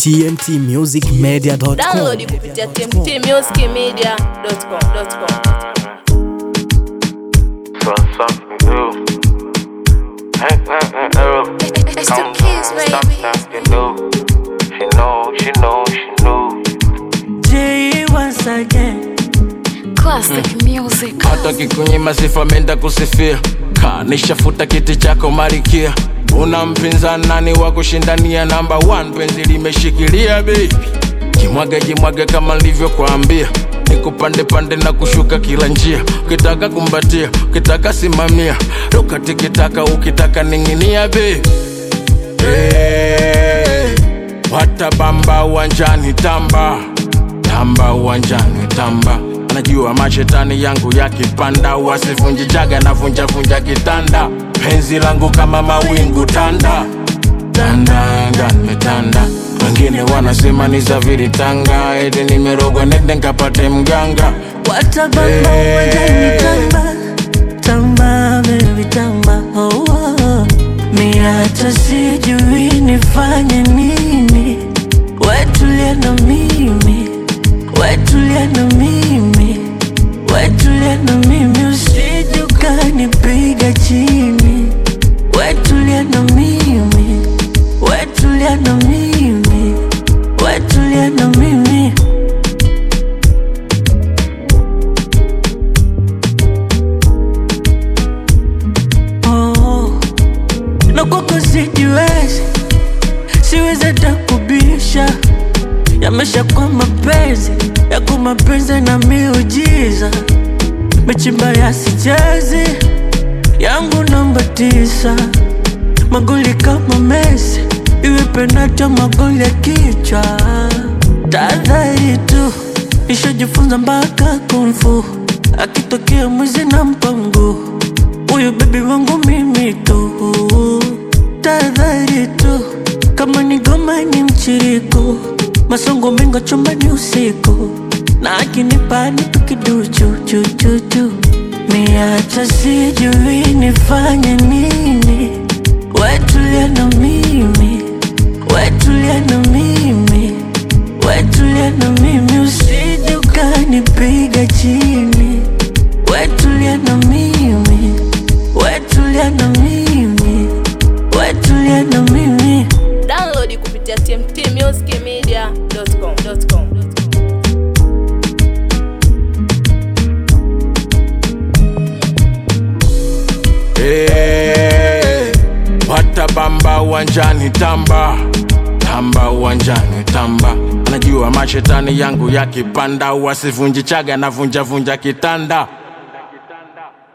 tmtmusicmedia.com. Download kupitia tmtmusicmedia.com. So something new. Hey, hey, hey, Earl. It's the Calm kids, down, baby. Something new. She know, she know, she knew. J once again. Classic music. hata kikunyima sifa menda kusifia kanishafuta kiti chako marikia una mpinzani nani wa kushindania namba 1 penzi limeshikilia baby jimwage jimwage kama nilivyokuambia nikupande pande na kushuka kila njia ukitaka kumbatia ukitaka simamia ruka tikitaka ukitaka ning'inia baby hey, watabamba uwanjani tamba tamba uwanjani tamba anajua mashetani yangu yakipanda wasivunji jaga na vunja vunja kitanda penzi langu kama mawingu tanda tanda nimetanda wengine wanasema ni zaviri tanga eti nimerogwa nende nkapate mganga Watabamba Hey. uwanjani tamba tamba baby tamba oh, oh. Mi hata sijui nifanye nini wetulia na mimi wetulia na mimi wetulia na mimi usije ukanipiga chini wetulia na mimi wetulia na mimi wetulia na mimi oh. na kwako sijiwezi siwezi hata kubisha yamesha kwa mapenzi yako mapenzi na miujiza mechimba yasichezi yangu namba tisa magoli kama Messi iwe penati au magoli ya kichwa tahadhari tu nishajifunza mpaka kumfu akitokea mwizi na mpango huyu bebi wangu mimi tu tahadhari tu kama ni goma ni mchiriko masongo mengo chumbani usiku na akinipa nitu kiduchu chuchuchu mi hata sijui nifanye nini wetulia na mimi wetulia na mimi wetulia na mimi usije ukanipiga chini wetulia na mimi wetulia na mimi wetulia na mimi Download kupitia tmtmusicmedia.com. hey, watabamba uwanjani tamba tamba uwanjani tamba anajua mashetani yangu yakipanda wasivunji chaga na vunja vunja kitanda